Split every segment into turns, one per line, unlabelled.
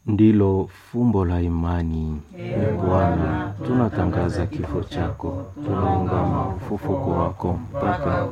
ndilo fumbo la imani. E Bwana, tunatangaza kifo chako, tunaungama ufufuko wako mpaka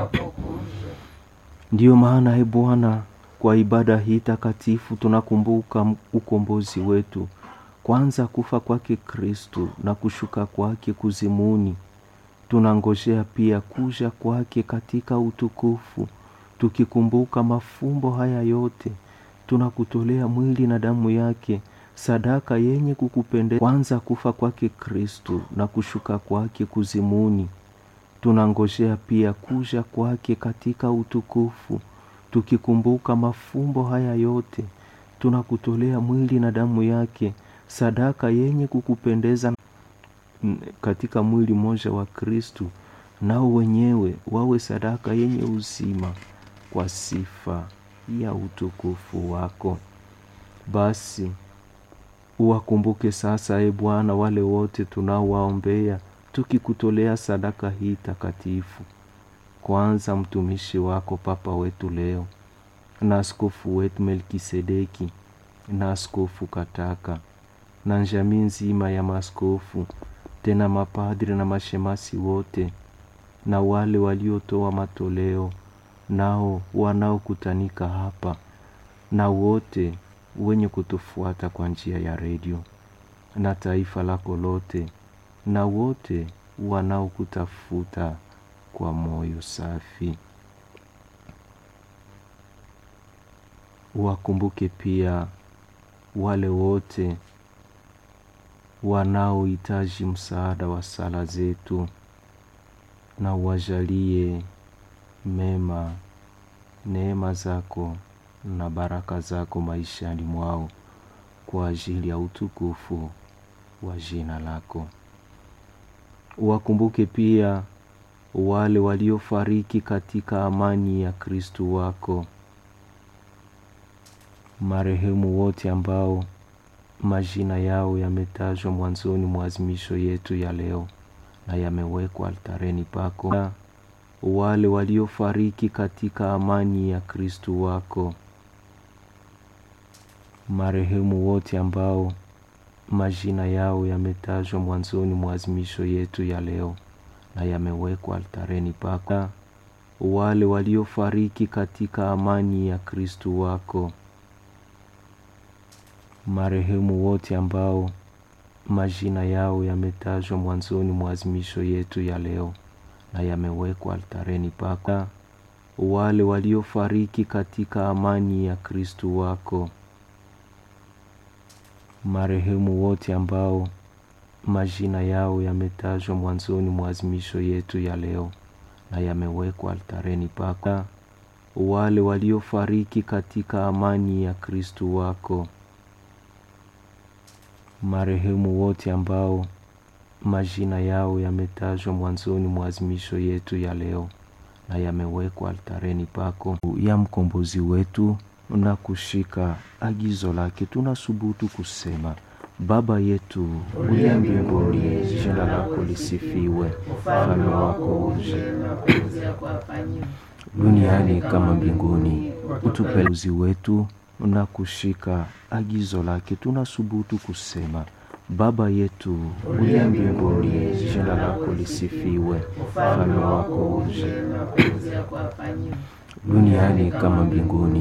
Ndiyo maana e Bwana, kwa ibada hii takatifu tunakumbuka ukombozi wetu, kwanza kufa kwake Kristu na kushuka kwake kuzimuni. Tunangojea pia kuja kwake katika utukufu. Tukikumbuka mafumbo haya yote, tunakutolea mwili na damu yake, sadaka yenye kukupendeza. Kwanza kufa kwake Kristu na kushuka kwake kuzimuni. Tunangojea pia kuja kwake katika utukufu. Tukikumbuka mafumbo haya yote, tunakutolea mwili na damu yake, sadaka yenye kukupendeza katika mwili mmoja wa Kristu, nao wenyewe wawe sadaka yenye uzima kwa sifa ya utukufu wako. Basi uwakumbuke sasa, e Bwana, wale wote tunaowaombea tukikutolea sadaka hii takatifu. Kwanza mtumishi wako Papa wetu leo na askofu wetu Melkisedeki na askofu Kataka na jamii nzima ya maskofu, tena mapadri na mashemasi wote na wale waliotoa matoleo nao wanaokutanika hapa na wote wenye kutufuata kwa njia ya redio na taifa lako lote na wote wanaokutafuta kwa moyo safi. Wakumbuke pia wale wote wanaohitaji msaada wa sala zetu, na uwajalie mema, neema zako na baraka zako maishani mwao kwa ajili ya utukufu wa jina lako. Wakumbuke pia wale waliofariki katika amani ya Kristu wako, marehemu wote ambao majina yao yametajwa mwanzoni mwa azimisho yetu ya leo na yamewekwa altareni pako, na wale waliofariki katika amani ya Kristu wako, marehemu wote ambao majina yao yametajwa mwanzoni mwa azimisho yetu ya leo na yamewekwa altareni pako, na wale waliofariki katika amani ya Kristu wako, marehemu wote ambao majina yao yametajwa mwanzoni mwa azimisho yetu ya leo na yamewekwa altareni pako, na wale waliofariki katika amani ya Kristu wako, marehemu wote ambao majina yao yametajwa mwanzoni mwa azimisho yetu ya leo na yamewekwa altareni pako, na wale waliofariki katika amani ya Kristu wako, marehemu wote ambao majina yao yametajwa mwanzoni mwa azimisho yetu ya leo na yamewekwa altareni pako ya mkombozi wetu na kushika agizo lake, tunasubutu kusema: Baba yetu uliye mbinguni, jina lako lisifiwe, ufalme wako uje duniani kama mbinguni. Utupe uzi wetu na kushika agizo lake, tunasubutu kusema: Baba yetu uliye mbinguni, jina lako lisifiwe, ufalme wako uje duniani kama mbinguni.